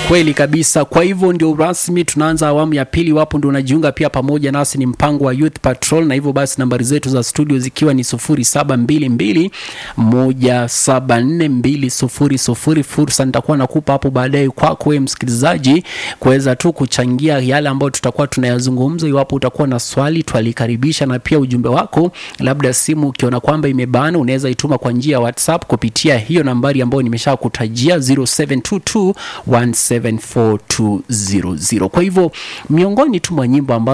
Kweli kabisa. Kwa hivyo ndio rasmi tunaanza awamu ya pili. Wapo ndio unajiunga pia pamoja nasi, ni mpango wa Youth Patrol, na hivyo basi nambari zetu za studio zikiwa ni 0722 174 Fursa nitakuwa nakupa hapo baadaye kwako wewe msikilizaji kuweza tu kuchangia yale ambayo tutakuwa tunayazungumza. Iwapo utakuwa na swali, twalikaribisha, na pia ujumbe wako, labda simu ukiona kwamba imebana, unaweza ituma kwa njia ya WhatsApp kupitia hiyo nambari ambayo nimesha kutajia 0722174200. Kwa hivyo miongoni tu mwa nyimbo ambazo